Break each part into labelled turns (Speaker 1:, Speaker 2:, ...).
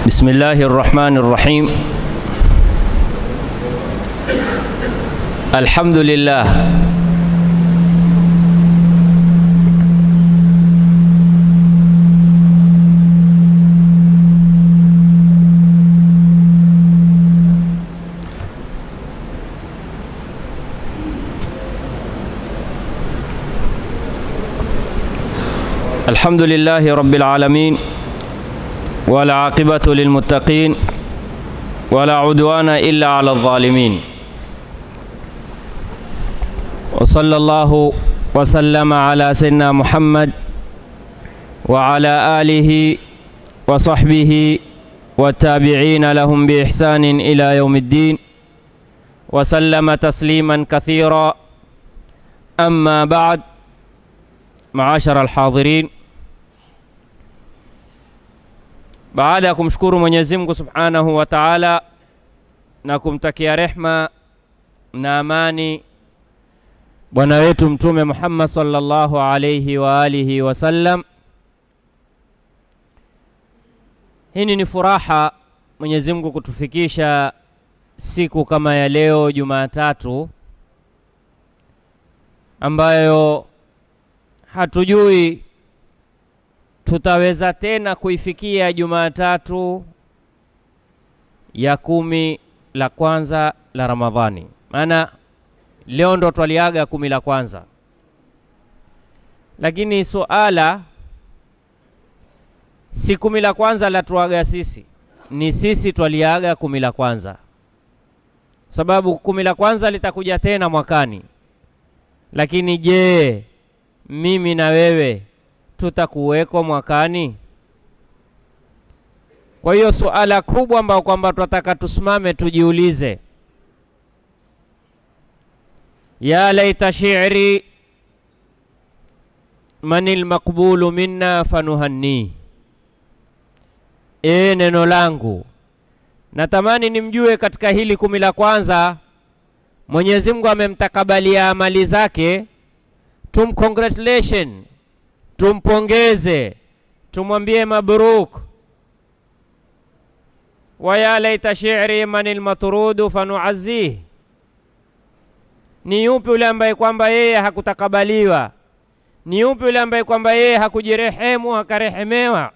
Speaker 1: بسم الله الرحمن الرحيم الحمد لله الحمد لله رب العالمين والعاقبة للمتقين ولا عدوان إلا على الظالمين وصلى الله وسلم على سيدنا محمد وعلى آله وصحبه والتابعين لهم بإحسان إلى يوم الدين وسلم تسليما كثيرا أما بعد معاشر الحاضرين Baada ya kumshukuru Mwenyezi Mungu Subhanahu wa Ta'ala na kumtakia rehma na amani bwana wetu Mtume Muhammad sallallahu alayhi wa alihi wasallam, hii ni furaha Mwenyezi Mungu kutufikisha siku kama ya leo Jumatatu, ambayo hatujui tutaweza tena kuifikia Jumatatu ya kumi la kwanza la Ramadhani. Maana leo ndo twaliaga kumi la kwanza, lakini suala si kumi la kwanza la tuaga sisi, ni sisi twaliaga kumi la kwanza, sababu kumi la kwanza litakuja tena mwakani. Lakini je, mimi na wewe tutakuweko mwakani? Kwa hiyo suala kubwa ambao kwamba tunataka tusimame tujiulize, ya laita shi'ri manil maqbulu minna fanuhanni, e, neno langu natamani nimjue katika hili kumi la kwanza Mwenyezi Mungu amemtakabalia amali zake, tum congratulation tumpongeze tumwambie mabruk. wa ya laita shi'ri man almatrudu fanuazih, ni yupi yule ambaye kwamba yeye hakutakabaliwa? Ni yupi yule ambaye kwamba yeye hakujirehemu akarehemewa?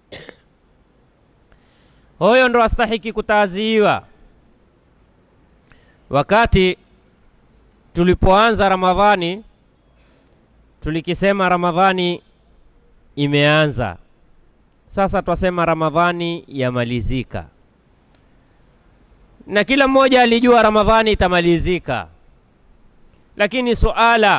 Speaker 1: Huyo ndo astahiki kutaaziwa. Wakati tulipoanza Ramadhani tulikisema Ramadhani imeanza sasa, twasema Ramadhani yamalizika, na kila mmoja alijua Ramadhani itamalizika. Lakini suala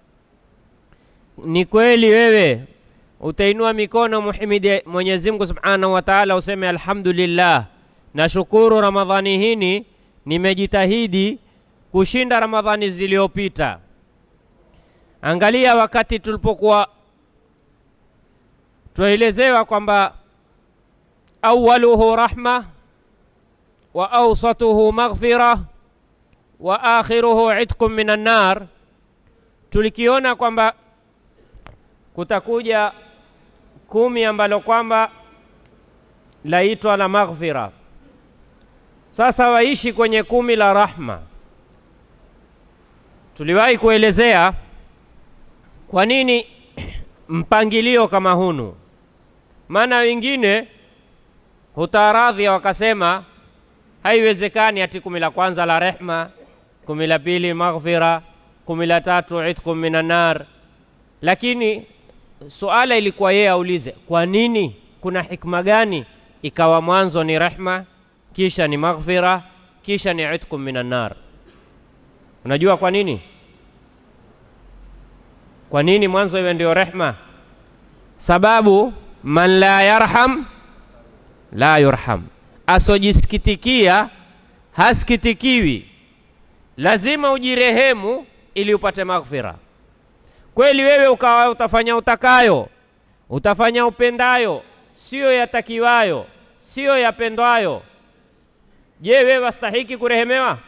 Speaker 1: ni kweli, wewe utainua mikono muhimidi Mwenyezi Mungu Subhanahu wa Ta'ala, useme alhamdulillah, nashukuru Ramadhani hini nimejitahidi kushinda Ramadhani zilizopita. Angalia wakati tulipokuwa twaelezewa kwamba awaluhu rahma wa awsatuhu maghfira wa akhiruhu itqun minan nar, tulikiona kwamba kutakuja kumi ambalo kwamba laitwa la maghfira. Sasa waishi kwenye kumi la rahma. Tuliwahi kuelezea kwa nini mpangilio kama hunu? Maana wengine hutaradhia wakasema haiwezekani ati kumi la kwanza la rehma, kumi la pili maghfira, kumi la tatu itkum minan nar. Lakini suala ilikuwa yeye aulize, kwa nini? Kuna hikma gani ikawa mwanzo ni rehma, kisha ni maghfira, kisha ni itkum minan nar? Unajua kwa nini? Kwa nini mwanzo iwe ndio rehma? Sababu man la yarham la yurham, asojisikitikia hasikitikiwi. Lazima ujirehemu ili upate maghfira. Kweli wewe ukawa utafanya utakayo, utafanya upendayo, siyo yatakiwayo, siyo yapendwayo. Je, wewe wastahiki kurehemewa?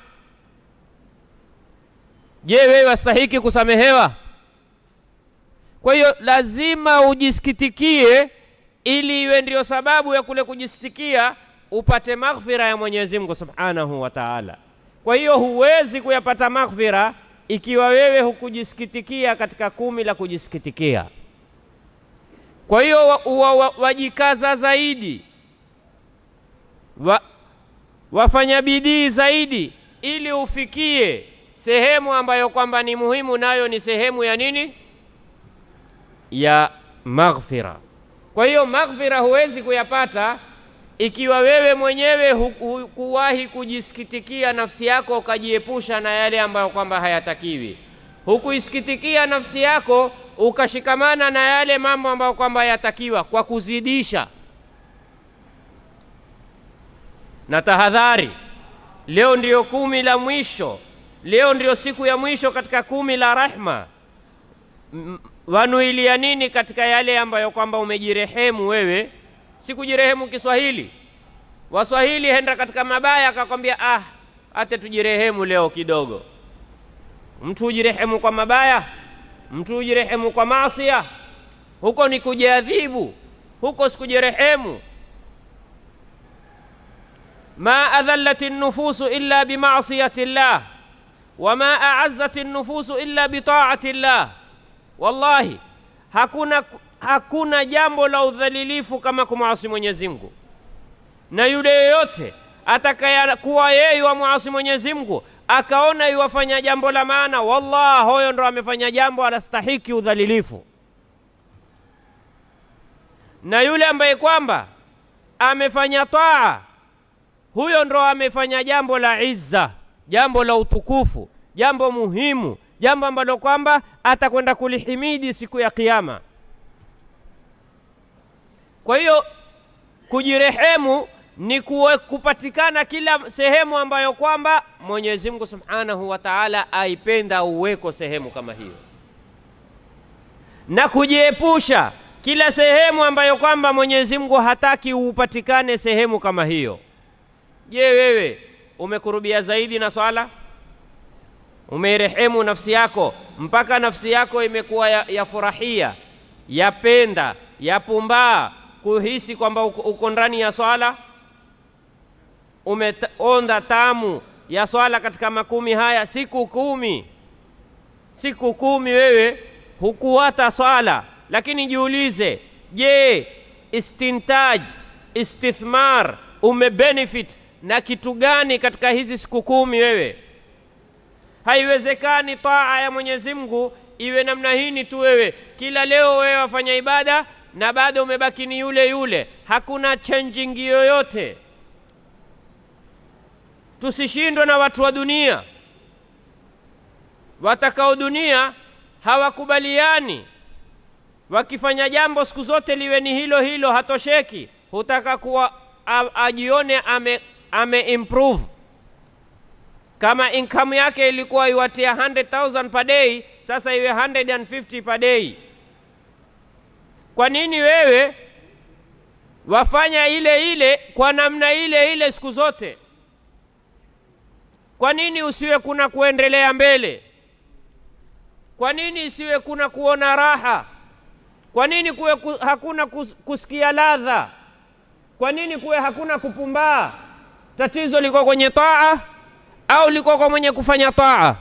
Speaker 1: Je, wewe wastahiki kusamehewa? Kwa hiyo lazima ujisikitikie, ili iwe ndio sababu ya kule kujisitikia upate maghfira ya Mwenyezi Mungu Subhanahu wa Ta'ala. Kwa hiyo huwezi kuyapata maghfira ikiwa wewe hukujisikitikia katika kumi la kujisikitikia. Kwa hiyo wa, wa, wa, wajikaza zaidi wa, wafanya bidii zaidi ili ufikie sehemu ambayo kwamba ni muhimu, nayo ni sehemu ya nini? Ya maghfira. Kwa hiyo maghfira huwezi kuyapata ikiwa wewe mwenyewe hukuwahi kujisikitikia nafsi yako ukajiepusha na yale ambayo kwamba hayatakiwi, hukuisikitikia nafsi yako ukashikamana na yale mambo ambayo kwamba yatakiwa kwa kuzidisha. Na tahadhari, leo ndiyo kumi la mwisho, leo ndiyo siku ya mwisho katika kumi la rahma. Wanuilia nini katika yale ambayo kwamba umejirehemu wewe? Si kujirehemu Kiswahili. Waswahili henda katika mabaya akakwambia, ah, ate tujirehemu leo kidogo. Mtu hujirehemu kwa mabaya, mtu hujirehemu kwa maasia, huko ni kujiadhibu, huko sikujirehemu. ma adhallat nufusu illa bimasiyati llah wama aazzat nufusu illa bitaati llah. Wallahi hakuna hakuna jambo la udhalilifu kama kumwasi Mwenyezi Mungu, na yule yoyote atakayakuwa yeye wamwasi Mwenyezi Mungu akaona yuwafanya jambo la maana, wallah, hoyo ndo amefanya jambo anastahiki udhalilifu. Na yule ambaye kwamba amefanya taa, huyo ndo amefanya jambo la izza, jambo la utukufu, jambo muhimu, jambo ambalo kwamba atakwenda kulihimidi siku ya Kiyama. Kwa hiyo kujirehemu ni kuwe, kupatikana kila sehemu ambayo kwamba Mwenyezi Mungu Subhanahu wa Ta'ala aipenda uweko sehemu kama hiyo, na kujiepusha kila sehemu ambayo kwamba Mwenyezi Mungu hataki upatikane sehemu kama hiyo. Je, wewe umekurubia zaidi na swala? Umeirehemu nafsi yako mpaka nafsi yako imekuwa ya, ya furahia yapenda yapumbaa kuhisi kwamba uko, uko ndani ya swala. Umeonda tamu ya swala katika makumi haya, siku kumi, siku kumi wewe hukuwata swala. Lakini jiulize, je, istintaj istithmar umebenefit na kitu gani katika hizi siku kumi wewe? Haiwezekani taa ya Mwenyezi Mungu iwe namna hini tu, wewe kila leo wewe wafanya ibada na bado umebaki ni yule yule, hakuna changing yoyote. Tusishindwe na watu wa dunia. Watakao dunia hawakubaliani, wakifanya jambo siku zote liwe ni hilo hilo, hatosheki, hutaka kuwa ajione ame, ame improve. Kama income yake ilikuwa iwatia 100,000 per day, sasa iwe 150 per day. Kwa nini wewe wafanya ile ile kwa namna ile ile siku zote? Kwa nini usiwe kuna kuendelea mbele? Kwa nini isiwe kuna kuona raha? Kwa nini kuwe ku, hakuna kus, kusikia ladha? Kwa nini kuwe hakuna kupumbaa? Tatizo liko kwenye taa au liko kwa mwenye kufanya taa?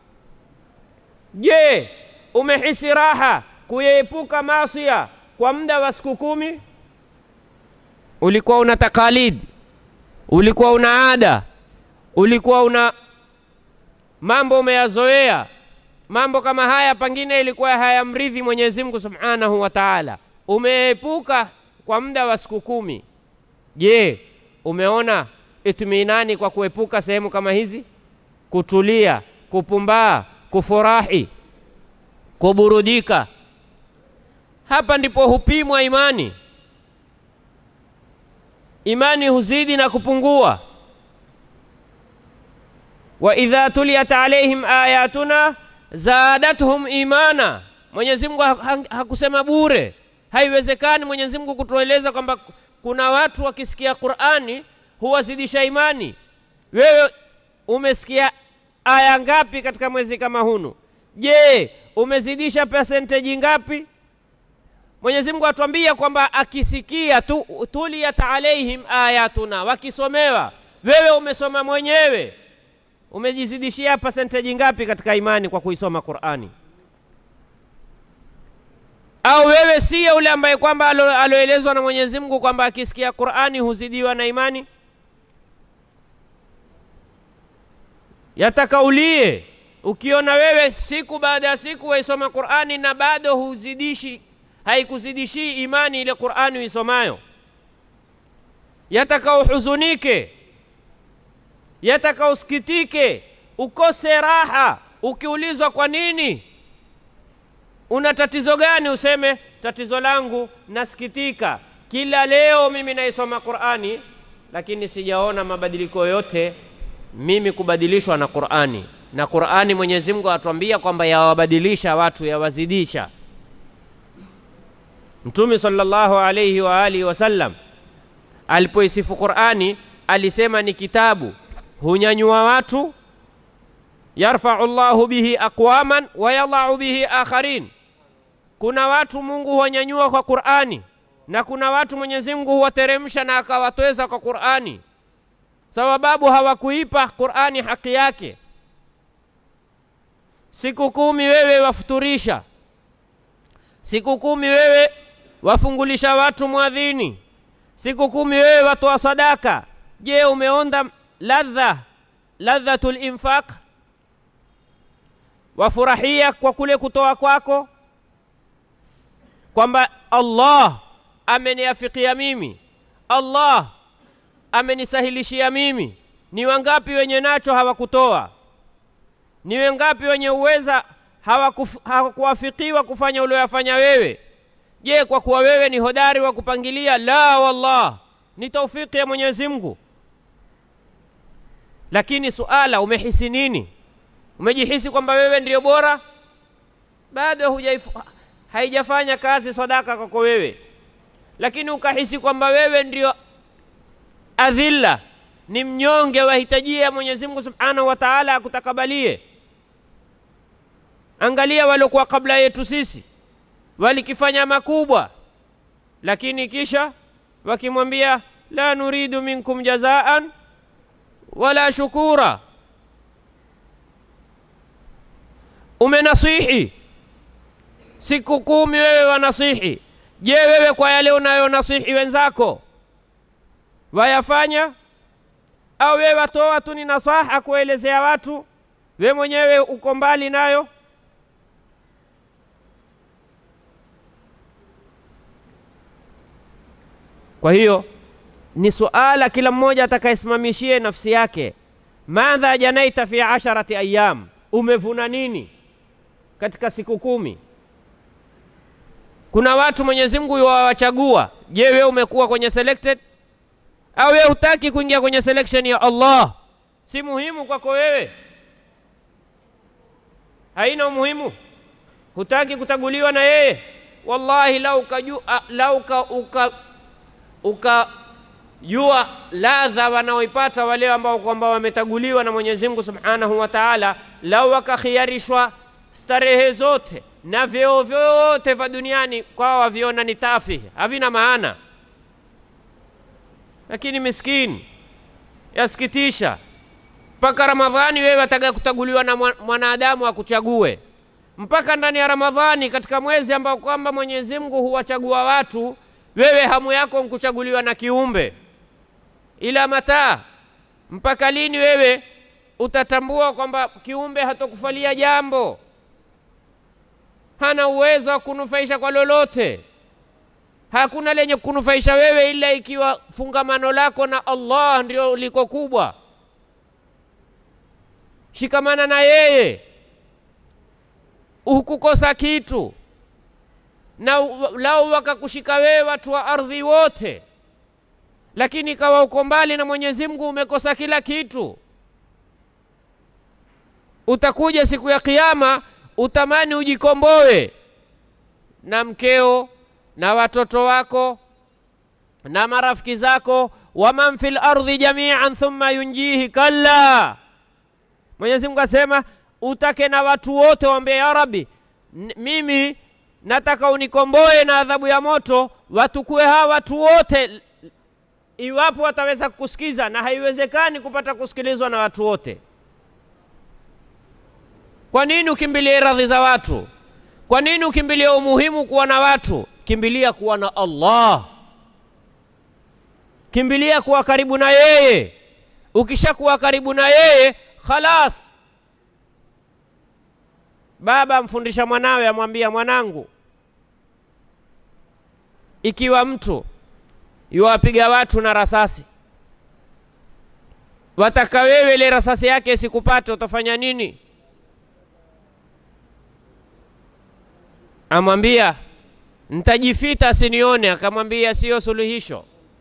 Speaker 1: Je, umehisi raha kuyeepuka maasia kwa muda wa siku kumi? Ulikuwa una takalidi, ulikuwa una ada, ulikuwa una mambo umeyazoea. Mambo kama haya pengine ilikuwa hayamridhi Mwenyezi Mungu Subhanahu wa Ta'ala, umeepuka kwa muda wa siku kumi. Je, umeona itminani kwa kuepuka sehemu kama hizi? Kutulia, kupumbaa, kufurahi, kuburudika. Hapa ndipo hupimwa imani. Imani huzidi na kupungua. wa idha tuliyat alaihim ayatuna zadatuhum imana. Mwenyezi Mungu hakusema bure. Haiwezekani Mwenyezi Mungu kutueleza kwamba kuna watu wakisikia Qur'ani huwazidisha imani. Wewe umesikia aya ngapi katika mwezi kama hunu? Je, umezidisha percentage ngapi? Mwenyezi Mungu atuambia kwamba akisikia tu tuliyat alaihim ayatuna, wakisomewa. Wewe umesoma mwenyewe, umejizidishia percentage ngapi katika imani kwa kuisoma Qur'ani? Au wewe siye ule ambaye kwamba alo- aloelezwa na Mwenyezi Mungu kwamba akisikia Qur'ani huzidiwa na imani? Yatakaulie ukiona wewe siku baada ya siku waisoma Qur'ani na bado huzidishi, haikuzidishii imani ile Qur'ani uisomayo, yataka uhuzunike, yataka usikitike, ukose raha. Ukiulizwa kwa nini, una tatizo gani, useme tatizo langu nasikitika, kila leo mimi naisoma Qur'ani, lakini sijaona mabadiliko yote mimi kubadilishwa na Qur'ani. Na Qur'ani Mwenyezi Mungu atuambia kwamba yawabadilisha watu, yawazidisha. Mtume sallallahu alayhi wa alihi wasallam alipoisifu Qur'ani alisema ni kitabu hunyanyua watu, yarfau llahu bihi aqwaman wa yadau bihi akharin. Kuna watu Mungu huwanyanyua kwa Qur'ani na kuna watu Mwenyezi Mungu huwateremsha na akawatweza kwa Qur'ani sababu hawakuipa Qur'ani haki yake. Siku kumi wewe wafuturisha, siku kumi wewe wafungulisha watu mwadhini, siku kumi wewe watoa sadaka. Je, umeonda ladha ladhatul infaq? Wafurahia kwa kule kutoa kwako, kwamba Allah ameniafikia mimi, Allah amenisahilishia mimi. Ni wangapi wenye nacho hawakutoa? Ni wangapi wenye uweza hawakuf- hawakuwafikiwa kufanya ulioyafanya wewe? Je, kwa kuwa wewe ni hodari wa kupangilia? La, wallah, ni taufiki ya Mwenyezi Mungu. Lakini suala, umehisi nini? Umejihisi kwamba wewe ndio bora? Bado hujaifu- haijafanya kazi sadaka kwako wewe, lakini ukahisi kwamba wewe ndio adhilla ni mnyonge, wahitajia Mwenyezi Mungu Subhanahu wa Ta'ala akutakabalie. Angalia waliokuwa kabla yetu sisi walikifanya makubwa, lakini kisha wakimwambia la nuridu minkum jazaan wala shukura. Umenasihi siku kumi, wewe wanasihi. Je, wewe kwa yale unayonasihi wenzako wayafanya au wewe watoa tu ni nasaha kuelezea watu, we mwenyewe uko mbali nayo? Kwa hiyo ni suala kila mmoja atakayesimamishie nafsi yake, madha janaita fi asharati ayyam, umevuna nini katika siku kumi? Kuna watu Mwenyezi Mungu yuwawachagua. Je, wewe umekuwa kwenye selected au wewe hutaki kuingia kwenye selection ya Allah? Si muhimu kwako wewe, haina umuhimu, hutaki kutaguliwa na yeye. Wallahi, lau ukajua lau uka, uka, ukajua ladha wanaoipata wale ambao kwamba wametaguliwa na Mwenyezi Mungu Subhanahu wa Ta'ala, lau wakakhiarishwa starehe zote na vyeo vyote vya duniani, kwao waviona ni tafihi, havina maana lakini miskini, yasikitisha, mpaka Ramadhani wewe wataka kutaguliwa na mwanadamu akuchague, mpaka ndani ya Ramadhani, katika mwezi ambao kwamba Mwenyezi Mungu huwachagua watu, wewe hamu yako nkuchaguliwa na kiumbe. Ila mataa, mpaka lini wewe utatambua kwamba kiumbe hatokufalia jambo, hana uwezo wa kunufaisha kwa lolote? Hakuna lenye kunufaisha wewe ila ikiwa fungamano lako na Allah ndio liko kubwa. Shikamana na yeye, hukukosa kitu. Na lau wakakushika wewe watu wa ardhi wote, lakini ikawa uko mbali na Mwenyezi Mungu, umekosa kila kitu. Utakuja siku ya Kiyama utamani ujikomboe na mkeo na watoto wako na marafiki zako, waman fil ardhi jamian thumma yunjihi, kalla. Mwenyezi Mungu asema utake na watu wote waambie, ya Rabbi, mimi nataka unikomboe na adhabu ya moto, watukue hawa watu wote, iwapo wataweza kukusikiza, na haiwezekani kupata kusikilizwa na watu wote. Kwa nini ukimbilie radhi za watu? Kwa nini ukimbilie umuhimu kuwa na watu? Kimbilia kuwa na Allah, kimbilia kuwa karibu na yeye. Ukishakuwa karibu na yeye, khalas. Baba amfundisha mwanawe, amwambia mwanangu, ikiwa mtu yuwapiga watu na rasasi, wataka wewe ile rasasi yake isikupate, utafanya nini? Amwambia ntajifita asinione. Akamwambia siyo suluhisho.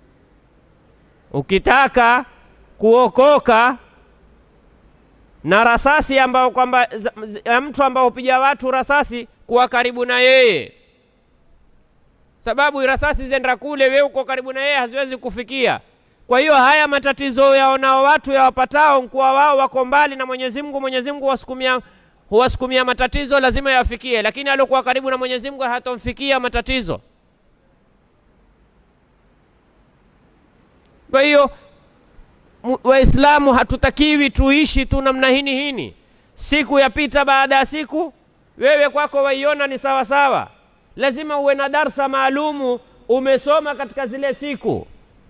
Speaker 1: Ukitaka kuokoka na rasasi ambao kwamba ya mtu ambao hupiga watu rasasi, kuwa karibu na yeye, sababu rasasi zenda kule, wewe uko karibu na yeye, haziwezi kufikia. Kwa hiyo haya matatizo yaonao watu yawapatao, mkuwa wao wako mbali na Mwenyezi Mungu, Mwenyezi Mungu wasukumia huwasukumia matatizo, lazima yafikie, lakini aliokuwa karibu na Mwenyezi Mungu hatomfikia matatizo. Kwa hiyo Waislamu hatutakiwi tuishi tu namna hini hini, siku yapita baada ya siku, wewe kwako waiona ni sawa sawa. Lazima uwe na darsa maalumu umesoma katika zile siku.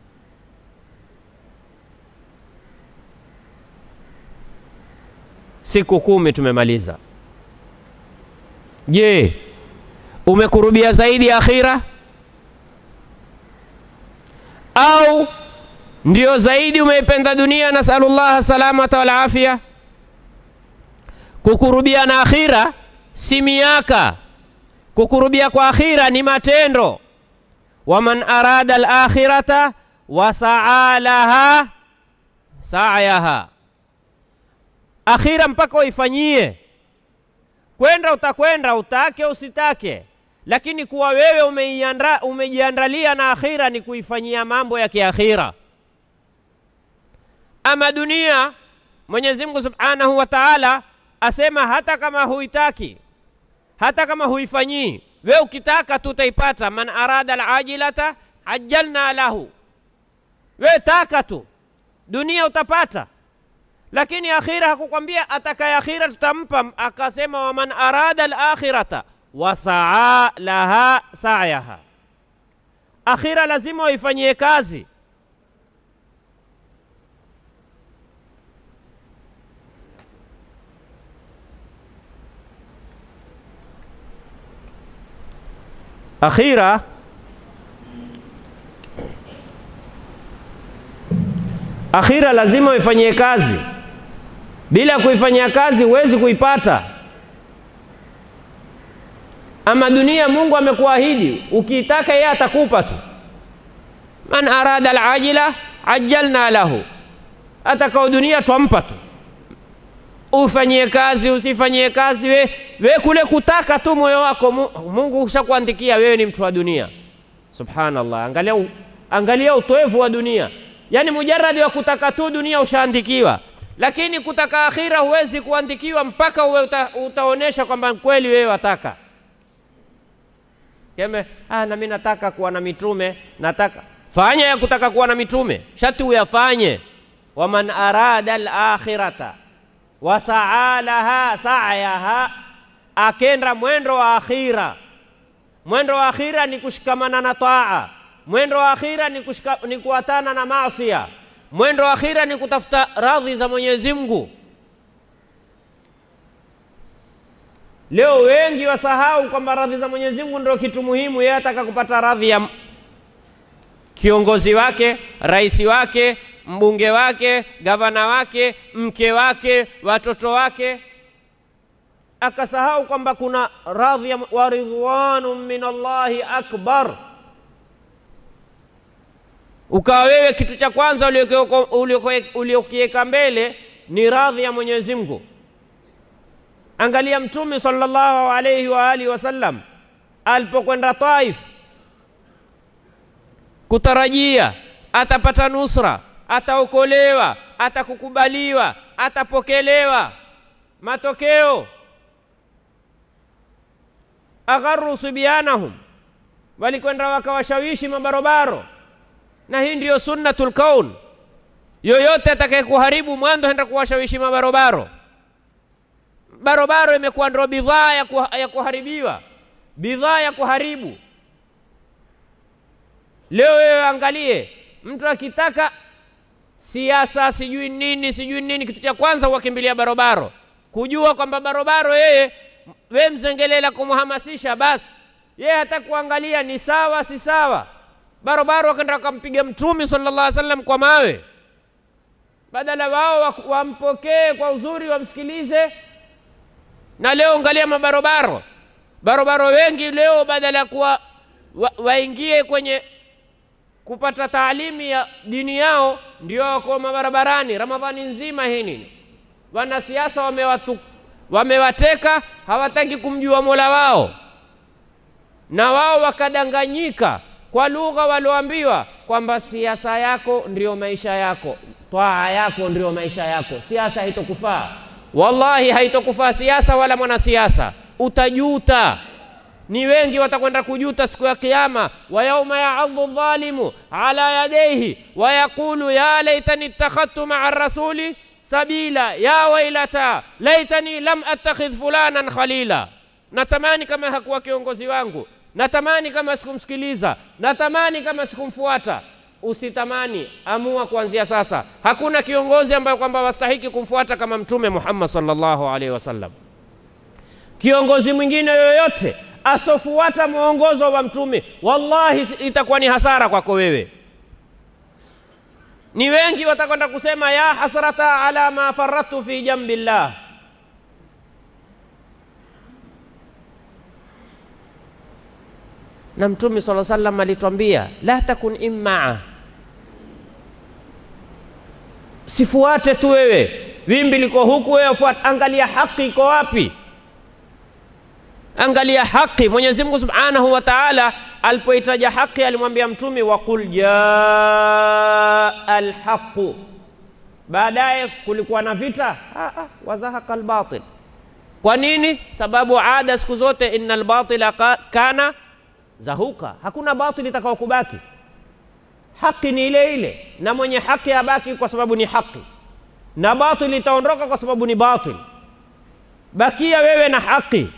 Speaker 1: Siku kumi tumemaliza. Je, umekurubia zaidi akhira au ndio zaidi umeipenda dunia? Nasalullaha salamata wal afia. Kukurubia na akhira si miaka, kukurubia kwa akhira ni matendo. Waman arada alakhirata wasaa laha sa'yaha akhira mpaka uifanyie. Kwenda utakwenda, utake usitake, lakini kuwa wewe umeianda, umejiandalia na akhira ni kuifanyia mambo ya kiakhira. Ama dunia, Mwenyezi Mungu Subhanahu wa Ta'ala asema hata kama huitaki, hata kama huifanyii, wewe ukitaka tu utaipata. Man arada alajilata ajjalna lahu, wewe taka tu, dunia utapata lakini akhira hakukwambia atakaye akhira tutampa. Akasema waman arada alakhirata wasaa laha sa'yaha, akhira lazima waifanyie kazi. Akhira akhira lazima uifanyie kazi. Bila kuifanyia kazi huwezi kuipata. Ama dunia, Mungu amekuahidi ukiitaka yeye atakupa tu. Man arada alajila ajjalna lahu, atakao dunia twampa tu. Ufanyie kazi usifanyie kazi, we, we kule kutaka tu moyo wako, Mungu ushakuandikia wewe ni mtu wa dunia. Subhanallah, angalia, angalia utoevu wa dunia. Yaani mujaradi wa kutaka tu dunia ushaandikiwa lakini kutaka akhira huwezi kuandikiwa mpaka uwe uta, utaonesha kwamba kweli wewe wataka keme. Ah, na mimi nataka kuwa na mitume, nataka fanya ya kutaka kuwa na mitume, shati uyafanye. waman arada alakhirata wasaa laha sa'yaha, akenda mwendo wa akhira. Mwendo wa akhira ni kushikamana na taa, mwendo wa akhira ni, kushika, ni kuatana na maasia mwendo wa akhira ni kutafuta radhi za Mwenyezi Mungu. Leo wengi wasahau kwamba radhi za Mwenyezi Mungu ndio kitu muhimu. Yeye ataka kupata radhi ya kiongozi wake, rais wake, mbunge wake, gavana wake, mke wake, watoto wake, akasahau kwamba kuna radhi ya wa ridwanu min Allahi akbar ukawa wewe kitu cha kwanza uliokiweka mbele ni radhi ya Mwenyezi Mungu. Angalia Mtume sallallahu alayhi wa alihi wasallam alipokwenda Taif kutarajia atapata nusra, ataokolewa, atakukubaliwa, atapokelewa. Matokeo agharu sibyanahum, walikwenda wakawashawishi mabarobaro, na hii ndiyo sunnatul kaun. Yoyote atakaye kuharibu mwanzo enda kuwashawishi mabarobaro. Barobaro imekuwa ndio bidhaa ya, kuha, ya kuharibiwa, bidhaa ya kuharibu. Leo wewe angalie, mtu akitaka siasa sijui nini sijui nini, kitu cha kwanza huwakimbilia barobaro, kujua kwamba barobaro yeye we mzengelela kumhamasisha, basi yeye hata kuangalia ni sawa si sawa. Barobaro wakaenda wakampiga Mtume sallallahu alaihi wasallam kwa mawe, badala wao wampokee kwa uzuri, wamsikilize. Na leo angalia mabarobaro, barobaro wengi leo badala ya kuwa wa, waingie kwenye kupata taalimu ya dini yao, ndio wako mabarabarani Ramadhani nzima. Hii nini? Wanasiasa wamewatu wamewateka, hawataki kumjua mola wao, na wao wakadanganyika kwa lugha walioambiwa kwamba siasa yako ndio maisha yako, twaa yako ndio maisha yako. Siasa haitokufaa, wallahi haitokufaa siasa wala mwanasiasa, utajuta ni wengi watakwenda kujuta siku ya Kiyama. wa yauma yaadhu dhalimu ala yadaihi wa yaqulu ya laitani ittakhadtu maa rasuli sabila ya wailata laitani lam attakhidh fulanan khalila. Natamani kama hakuwa kiongozi wangu, natamani kama sikumsikiliza, natamani kama sikumfuata. Usitamani, amua kuanzia sasa. Hakuna kiongozi ambaye kwamba wastahiki kumfuata kama Mtume Muhammad sallallahu alaihi wasallam. Kiongozi mwingine yoyote asofuata mwongozo wa Mtume, wallahi itakuwa ni hasara kwako wewe. Ni wengi watakwenda kusema ya hasrata ala ma faradtu fi jambillah. Na Mtume sala sallam alitwambia la takun immaa, sifuate tu wewe, wimbi liko huku, wewe fuata, angalia haki iko wapi Angalia haki. Mwenyezi Mungu Subhanahu wa Ta'ala alipoitaja haki alimwambia Mtume, waqul jaa alhaqu. Baadaye kulikuwa na vita, wazahaqa albatil. Kwa nini? Sababu ada siku zote, innal batila kana zahuka, hakuna batili itakao kubaki. Haki ni ile ile, na mwenye haki abaki kwa sababu ni haki, na batili itaondoka kwa sababu ni batil. Bakia wewe na haki.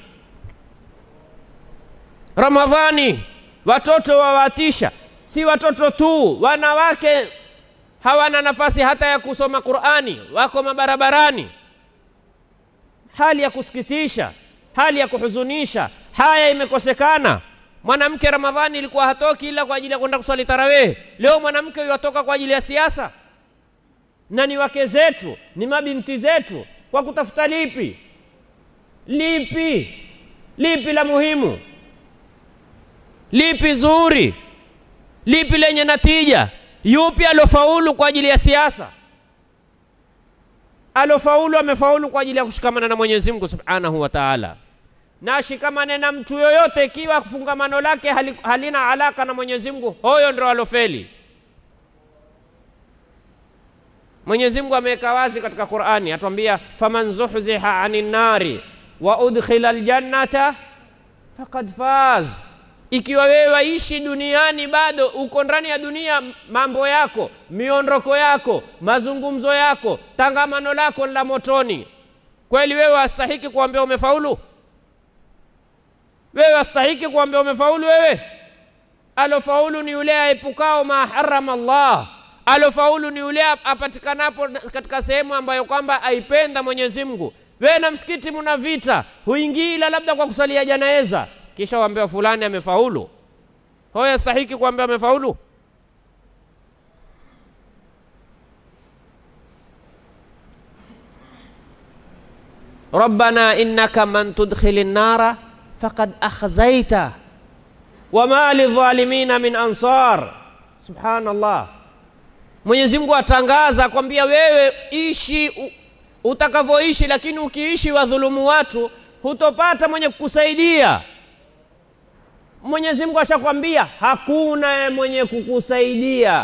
Speaker 1: Ramadhani watoto wawatisha, si watoto tu, wanawake hawana nafasi hata ya kusoma Qur'ani, wako mabarabarani. Hali ya kusikitisha, hali ya kuhuzunisha. Haya imekosekana. Mwanamke Ramadhani ilikuwa hatoki ila kwa ajili ya kwenda kuswali tarawih. Leo mwanamke yuatoka kwa ajili ya siasa, na ni wake zetu, ni mabinti zetu. Kwa kutafuta lipi? Lipi lipi la muhimu lipi zuri, lipi lenye natija? Yupi alofaulu kwa ajili ya siasa? Alofaulu amefaulu kwa ajili ya kushikamana na Mwenyezi Mungu Subhanahu wa Ta'ala, na ashikamane na mtu yoyote ikiwa fungamano lake hali, halina alaka na Mwenyezi Mungu, huyo ndio alofeli. Mwenyezi Mungu ameweka wazi katika Qur'ani, atuambia faman zuhziha anin nari wa udkhila aljannata faqad faz ikiwa wewe waishi duniani bado uko ndani ya dunia, mambo yako, miondoko yako, mazungumzo yako, tangamano lako la motoni, kweli wewe wastahiki kuambia umefaulu? Wewe wastahiki kuambia umefaulu? Wewe alofaulu ni yule aepukao ma harama Allah, alofaulu ni yule apatikanapo katika sehemu ambayo kwamba aipenda Mwenyezi Mungu. Wewe na msikiti muna vita, huingii ila labda kwa kusalia janaeza kisha waambiwa fulani amefaulu, hoyo yastahiki kuambia amefaulu? rabbana innaka man tudkhili nnara faqad akhzaita wama lidhalimina min ansar. Subhanallah, Mwenyezi Mungu atangaza kwambia wewe ishi utakavyoishi, lakini ukiishi wadhulumu watu hutopata mwenye kukusaidia. Mwenyezi Mungu ashakwambia hakuna mwenye kukusaidia.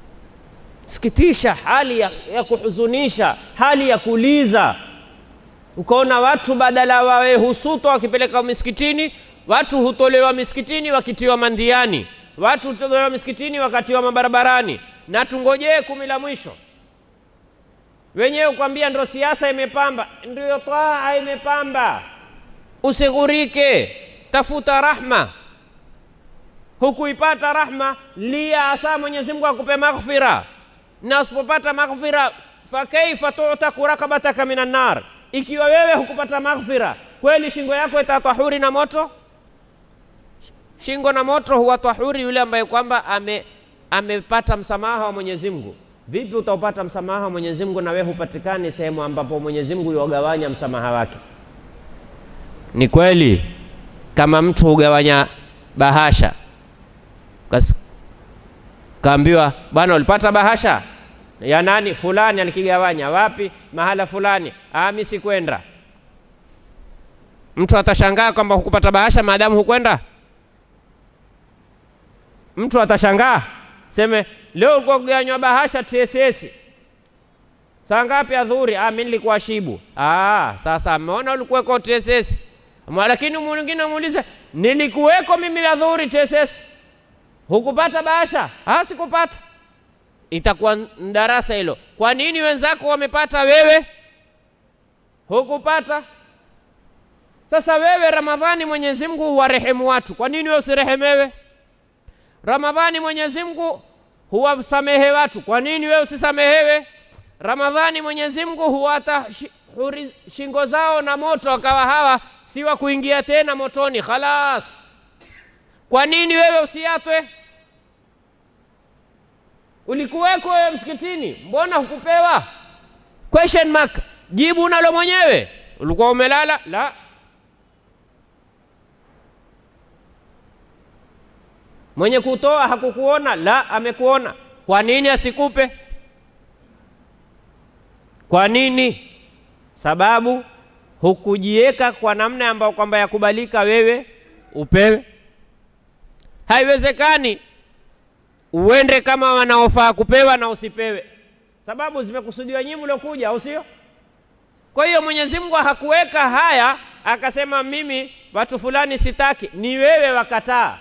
Speaker 1: Sikitisha, hali ya, ya kuhuzunisha, hali ya kuliza. Ukaona watu badala wawe husutwa wakipeleka misikitini, watu hutolewa misikitini wakitiwa mandhiani, watu hutolewa misikitini wakatiwa mabarabarani, na tungojee kumi la mwisho. Wenyewe ukwambia ndo siasa imepamba, ndio twaa imepamba. Usighurike, tafuta rahma. Hukuipata rahma, lia asa Mwenyezi Mungu akupe maghfira, na usipopata maghfira, fakaifa tutaku rakabataka minan nar, ikiwa wewe hukupata maghfira, kweli shingo yako itatahuri na moto? Shingo na moto huwa tahuri yule ambaye kwamba ame amepata msamaha wa Mwenyezi Mungu. Vipi utaupata msamaha wa Mwenyezi Mungu na wewe hupatikani sehemu ambapo Mwenyezi Mungu yogawanya msamaha wake? Ni kweli kama mtu hugawanya bahasha Kas, kaambiwa bwana, ulipata bahasha ya nani? Fulani alikigawanya wapi? Mahala fulani. Ah, mimi sikwenda. Mtu atashangaa kwamba hukupata bahasha maadamu hukwenda. Mtu atashangaa seme, leo ulikuwa kugawanywa bahasha TSS saa ngapi? Adhuhuri. Ah, mimi nilikuwa shibu. Ah, sasa ameona ulikuweko TSS, lakini mwingine muulize, nilikuweko mimi adhuhuri TSS hukupata bahasha? Ah, sikupata. Itakuwa darasa hilo. Kwa nini wenzako wamepata, wewe hukupata? Sasa wewe Ramadhani, Mwenyezi Mungu huwarehemu watu, kwa nini wewe usirehemewe? Ramadhani, Mwenyezi Mungu huwasamehe watu, kwa nini wewe usisamehewe? Ramadhani, Mwenyezi Mungu huwata shingo zao na moto, wakawa hawa si wa kuingia tena motoni, khalas. Kwa nini wewe usiatwe? Ulikuweko wewe msikitini, mbona hukupewa? Question mark, jibu unalo mwenyewe. Ulikuwa umelala? La. Mwenye kutoa hakukuona? La, amekuona. Kwa nini asikupe? Kwa nini? Sababu hukujiweka kwa namna ambayo kwamba yakubalika wewe upewe. Haiwezekani uende kama wanaofaa kupewa na usipewe, sababu zimekusudiwa nyinyi mliokuja, au sio? Kwa hiyo Mwenyezi Mungu hakuweka haya akasema mimi watu fulani sitaki, ni wewe wakataa.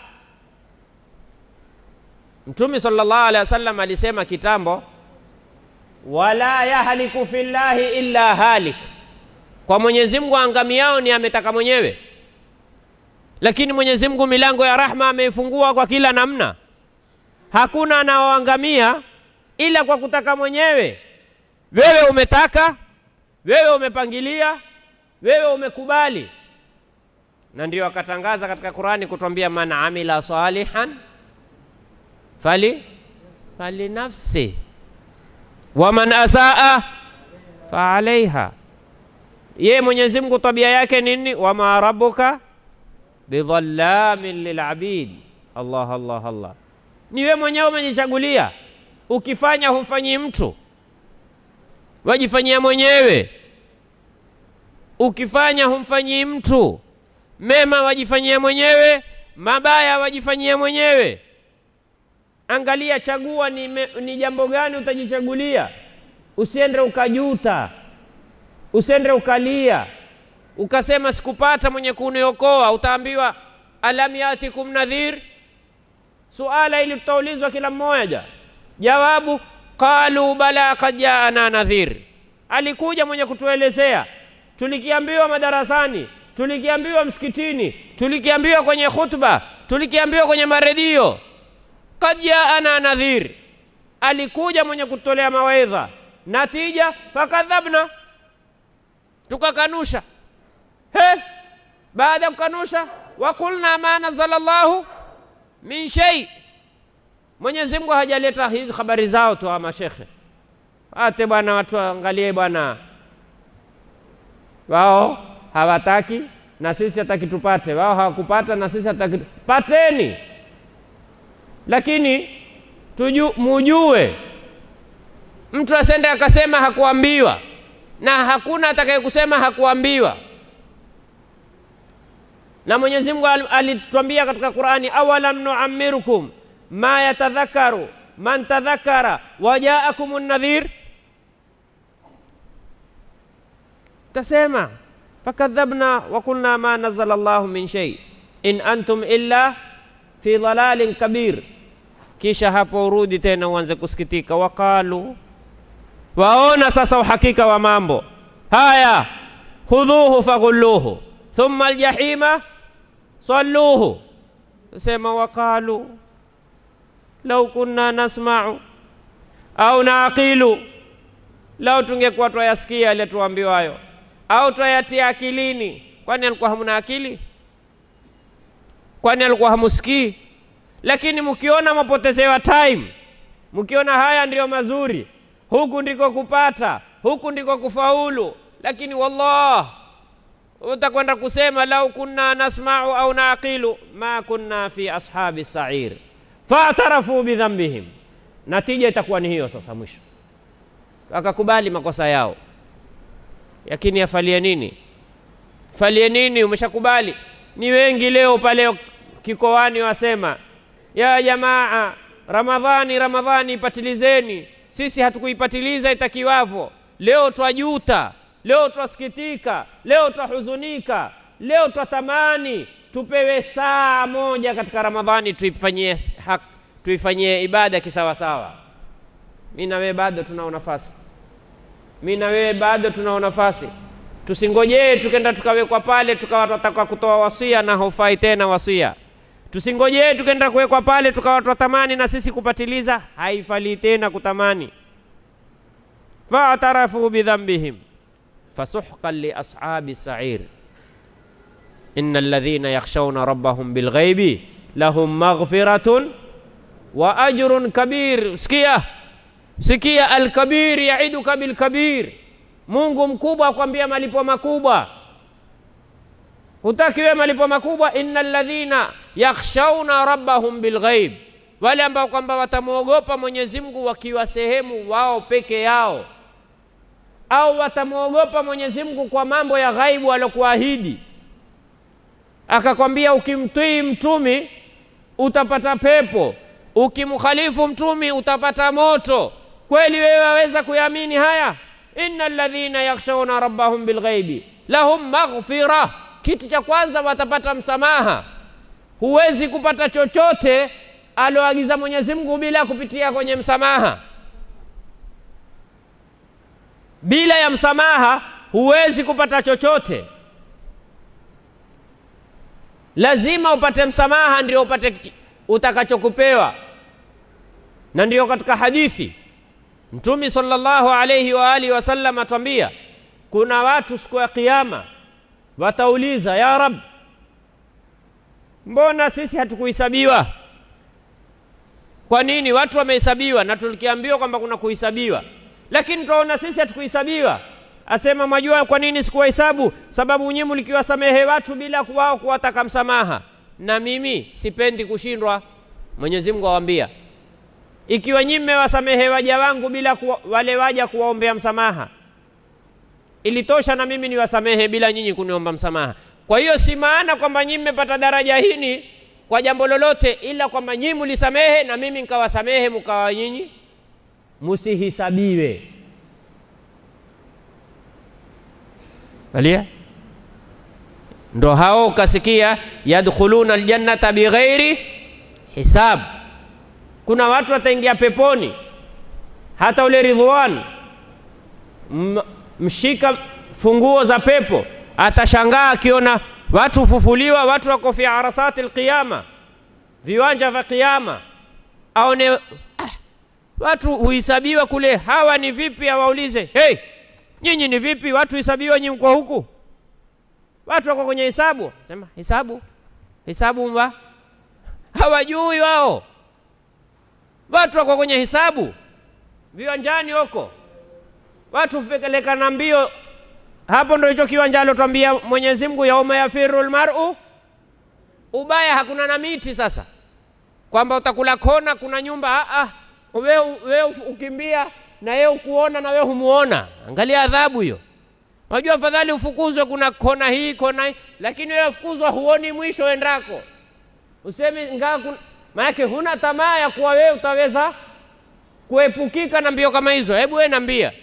Speaker 1: Mtume sallallahu alaihi wasallam alisema kitambo, wala yahliku fillahi illa halik, kwa Mwenyezi Mungu angamiao ni ametaka mwenyewe lakini Mwenyezi Mungu milango ya rahma ameifungua kwa kila namna. Hakuna anaoangamia ila kwa kutaka mwenyewe. Wewe umetaka, wewe umepangilia, wewe umekubali, na ndio akatangaza katika Qurani kutwambia, man amila salihan fali fali nafsi wa man asaa fa alaiha. Ye Mwenyezi Mungu tabia yake nini? wama rabbuka bidhallamin lilabid. Allah, Allah, Allah, ni wewe mwenyewe umejichagulia. Ukifanya humfanyii mtu, wajifanyia mwenyewe. Ukifanya humfanyii mtu, mema wajifanyia mwenyewe, mabaya wajifanyia mwenyewe. Angalia, chagua ni, me, ni jambo gani utajichagulia. Usiende ukajuta, usiende ukalia ukasema sikupata mwenye kuniokoa. Utaambiwa alam yatikum nadhir. Suala ili tutaulizwa kila mmoja, jawabu qalu bala kad jaana nadhir, alikuja mwenye kutuelezea. Tulikiambiwa madarasani, tulikiambiwa msikitini, tulikiambiwa kwenye khutba, tulikiambiwa kwenye maredio. Kad jaana nadhir, alikuja mwenye kutolea mawaidha. Natija fakadhabna, tukakanusha. He, baada ya kukanusha, wakulna ma nazala llahu min shay, Mwenyezi Mungu hajaleta hizi habari zao tu. Mashekhe ate bwana, watu waangalie bwana, wao hawataki na sisi hataki tupate, wao hawakupata na sisi hataki pateni. Lakini tuju, mujue mtu asende akasema hakuambiwa, na hakuna atakaye kusema hakuambiwa na Mwenyezi Mungu alitwambia katika Qur'ani, awalam nuammirukum ma yatadhakaru man tadhakara wajaakum nadhir. Utasema fakadhabna wa qulna ma nazala Allahu min shay in antum illa fi dhalalin kabir. Kisha hapo urudi tena uanze kusikitika, waqalu, waona sasa uhakika wa mambo haya, khudhuhu faghulluhu thumma aljahima salluhu. Sema waqalu lau kunna nasma'u au naaqilu, lau tungekuwa twayasikia yale tuambiwayo au twayatia akilini. Kwani alikuwa hamuna akili? Kwani alikuwa hamusikii? Lakini mkiona mapotezewa time, mkiona haya ndiyo mazuri, huku ndiko kupata, huku ndiko kufaulu, lakini wallah utakwenda kusema lau kunna nasma'u au naqilu ma kunna fi ashabi sair faatarafu bidhambihim. Natija itakuwa ni hiyo sasa, mwisho wakakubali makosa yao. Lakini yafalie nini? Falie nini? Umeshakubali. Ni wengi leo pale kikoani wasema ya jamaa, Ramadhani Ramadhani ipatilizeni. Sisi hatukuipatiliza itakiwavyo. Leo twajuta, leo twasikitika, leo twahuzunika, leo twatamani tupewe saa moja katika Ramadhani tuifanyie haki, tuifanyie ibada kisawasawa. Mi na wewe bado tunao nafasi, mi na wewe bado tunao nafasi. Tusingojee tukenda tukawekwa pale tukawa tunataka kutoa wasia na haufai tena wasia. Tusingojee tukenda kuwekwa pale tukawa twatamani na sisi kupatiliza, haifali tena kutamani. faatarafu bidhambihim fasuhqan li ashabi sair inna alladhina yakhshawna rabbahum bilghaibi lahum maghfiratun wa ajrun kabir. Sikia, sikia, alkabir yaiduka bilkabir. Mungu mkubwa akwambia malipo makubwa. Hutaki wewe malipo makubwa? inna alladhina yakhshawna rabbahum bilghaib, wale ambao kwamba watamwogopa Mwenyezi Mungu wakiwa sehemu wao peke yao, au watamwogopa Mwenyezi Mungu kwa mambo ya ghaibu alokuahidi akakwambia ukimtii mtumi utapata pepo, ukimkhalifu mtumi utapata moto. Kweli wewe waweza kuyaamini haya? inna alladhina yakhshawna rabbahum bilghaibi lahum maghfira, kitu cha kwanza watapata msamaha. Huwezi kupata chochote aloagiza Mwenyezi Mungu bila kupitia kwenye msamaha. Bila ya msamaha huwezi kupata chochote lazima upate msamaha ndio upate utakachokupewa. Na ndio katika hadithi Mtume sallallahu alayhi wa alihi wasallam atwambia, kuna watu siku ya Kiyama watauliza, ya Rab, mbona sisi hatukuhesabiwa? Kwa nini watu wamehesabiwa na tulikiambiwa kwamba kuna kuhesabiwa, lakini tunaona sisi hatukuhesabiwa? Asema, mwajua kwa nini sikuwahesabu? Sababu nyinyi mlikiwasamehe watu bila wao kuwataka msamaha, na mimi sipendi kushindwa. Mwenyezi Mungu awaambia, ikiwa nyinyi mmewasamehe waja wangu bila kuwa, wale waja kuwaombea msamaha, ilitosha na mimi niwasamehe bila nyinyi kuniomba msamaha. Kwa hiyo si maana kwamba nyinyi mmepata daraja hili kwa jambo lolote, ila kwamba nyinyi mlisamehe na mimi nikawasamehe, mkawa nyinyi musihisabiwe. Alia ndo hao ukasikia, yadkhuluna aljannata bighairi hisab. Kuna watu wataingia peponi, hata ule Ridhwan mshika funguo za pepo atashangaa akiona watu hufufuliwa, watu wako fi arasati alqiyama, viwanja vya Kiyama, aone ah, watu huhesabiwa kule. Hawa ni vipi? Awaulize, hey, nyinyi ni vipi? Watu hesabiwa, nyinyi mko huku, watu wako kwenye hesabu. Sema hesabu, hesabu mba hawajui wao, watu wako kwenye hesabu viwanjani huko, watu hupelekana mbio hapo ndo hicho kiwanja alotwambia Mwenyezi Mungu, yauma yafiru lmaru, ubaya hakuna na miti sasa, kwamba utakula kona, kuna nyumba ah, we, we ukimbia na yeye ukuona na we humuona. Angalia adhabu hiyo. Unajua afadhali ufukuzwe, kuna kona hii kona hii, lakini wewe ufukuzwa, huoni mwisho endako, usemi ngaa, maanake huna tamaa ya kuwa wewe utaweza kuepukika na mbio kama hizo. Hebu wewe nambia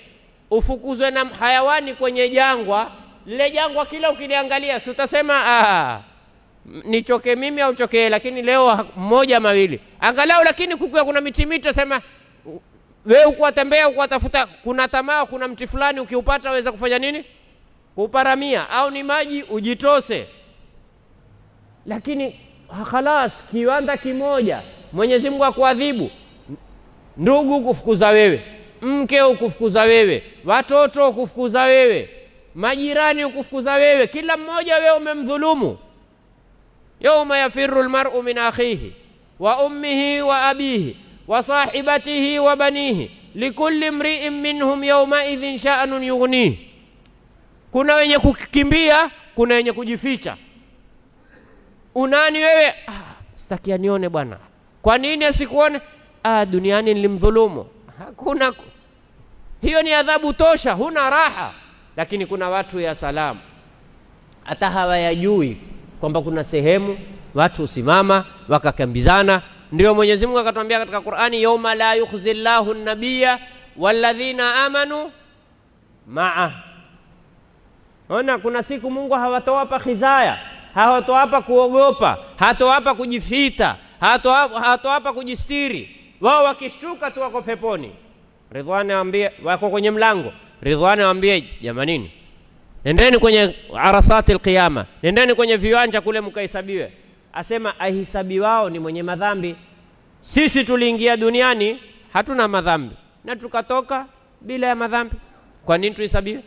Speaker 1: ufukuzwe na hayawani kwenye jangwa lile jangwa, kila ukiliangalia, si utasema ah, nichoke mimi au chokee, lakini leo mmoja mawili angalau, lakini kukiwa kuna miti miti, utasema wewe ukuwatembea ukuwatafuta, kuna tamaa, kuna mti fulani ukiupata waweza kufanya nini? Kuparamia, au ni maji ujitose. Lakini khalas, kiwanda kimoja, Mwenyezi Mungu akuadhibu, ndugu kufukuza wewe, mke ukufukuza wewe, watoto ukufukuza wewe, majirani ukufukuza wewe, kila mmoja wewe umemdhulumu. yauma yafiru lmaru min akhihi wa ummihi wa abihi wa sahibatihi wa banihi likulli mriin minhum yaumaidhin sha'nun yughnihi. Kuna wenye kukimbia, kuna wenye kujificha. Unani wewe? Ah, sitaki anione bwana. Kwa nini asikuone? Ah, duniani nilimdhulumu. Hakuna, hiyo ni adhabu tosha, huna raha. Lakini kuna watu ya salamu hata hawayajui kwamba kuna sehemu watu husimama wakakambizana. Ndio Mwenyezi Mungu akatwambia katika Qur'ani, yauma la yukhzi llahu nabiya walladhina amanu maa. Ona, kuna siku Mungu hawatowapa khizaya, hawatowapa kuogopa, hatowapa kujifita, hatowapa kujistiri. Wao wakishtuka tu wako peponi. Ridhwani awambie, wako kwenye mlango. Ridhwani awambie, jamanini nendeni kwenye arasati alqiyama, nendeni kwenye viwanja kule mkahesabiwe. Asema ahisabi wao ni mwenye madhambi. Sisi tuliingia duniani hatuna madhambi na tukatoka bila ya madhambi. Kwa nini tuhesabiwe?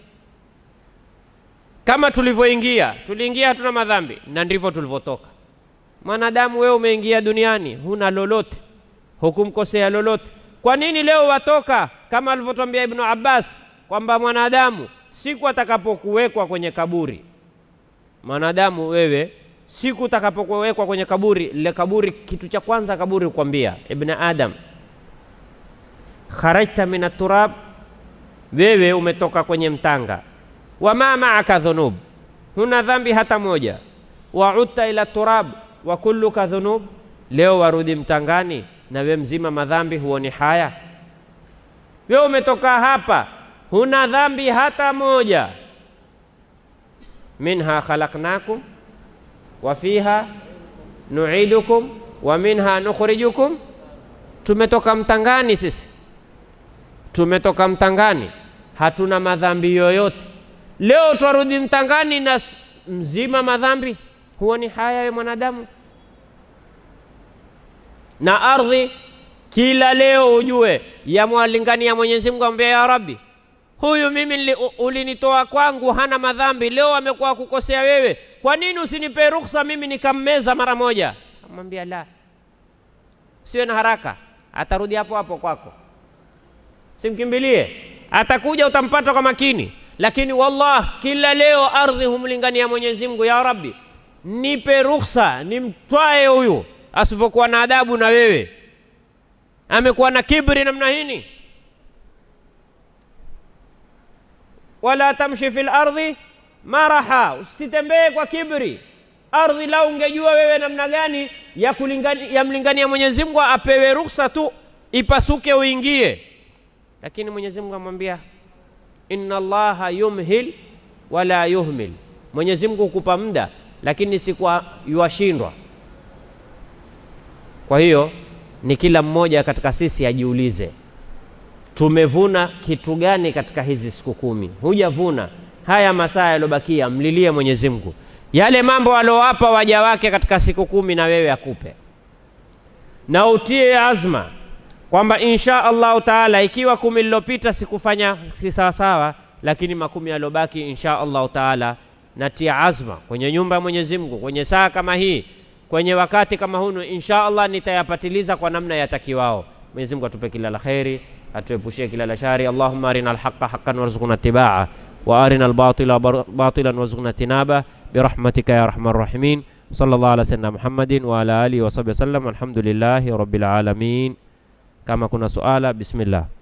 Speaker 1: Kama tulivyoingia, tuliingia hatuna madhambi na ndivyo tulivyotoka. Mwanadamu, wewe umeingia duniani huna lolote, hukumkosea lolote. Kwa nini leo watoka? Kama alivyotwambia Ibnu Abbas kwamba mwanadamu siku atakapokuwekwa kwenye kaburi, mwanadamu wewe, siku utakapokuwekwa kwenye kaburi, lile kaburi, kitu cha kwanza kaburi kukwambia, ibn Adam, kharajta min turab, wewe umetoka kwenye mtanga. Wama maaka dhunub, huna dhambi hata moja. Waudta ila turab wa kulluka dhunub, leo warudi mtangani na we mzima madhambi, huoni haya? Wewe umetoka hapa huna dhambi hata moja. minha khalaqnakum wa fiha nuidukum wa minha nukhrijukum. Tumetoka mtangani sisi, tumetoka mtangani, hatuna madhambi yoyote. Leo twarudi mtangani na mzima madhambi, huoni haya we mwanadamu? Na ardhi kila leo ujue yamwalingania Mwenyezi Mungu, ambia ya Rabbi huyu mimi ulinitoa kwangu hana madhambi, leo amekuwa kukosea wewe, kwa nini usinipe ruhusa mimi nikammeza mara moja? Amwambia la, siwe na haraka, atarudi hapo hapo kwako, simkimbilie, atakuja utampata kwa makini. Lakini wallah, kila leo ardhi humlingania Mwenyezi Mungu, ya Rabbi, nipe ruhusa nimtwae huyu asivyokuwa na adabu na wewe, amekuwa na kibri namna hini wala tamshi fil ardhi maraha, usitembee kwa kibri. Ardhi lau ungejua wewe namna gani ya kulingani, ya mlingania Mwenyezi Mungu apewe ruksa tu ipasuke uingie, lakini Mwenyezi Mungu amwambia inna Allaha yumhil wala yuhmil, Mwenyezi Mungu hukupa muda lakini si kwa yuwashindwa. Kwa hiyo ni kila mmoja katika sisi ajiulize tumevuna kitu gani katika hizi siku kumi? Hujavuna haya masaa yaliyobakia, mlilie Mwenyezi Mungu yale mambo aliowapa waja wake katika siku kumi, na wewe akupe, na utie azma kwamba insha Allahu taala, ikiwa kumi lilopita sikufanya si sawasawa, lakini makumi yaliyobaki insha Allahu taala natia azma kwenye nyumba ya Mwenyezi Mungu, kwenye saa kama hii, kwenye wakati kama hunu, insha Allah nitayapatiliza kwa namna yatakiwao. Mwenyezi Mungu atupe kila la kheri atuepushie kila la shari. Allahumma arina alhaqa haqqan warzuqna itibaa wa arina albatila batilan warzuqna tinaba birahmatika ya arhamar rahimin. Sallallahu ala sayyidina Muhammadin wa ala alihi wa sahbihi wasallam. Alhamdulillahi rabbil alamin. Kama kuna suala, bismillah.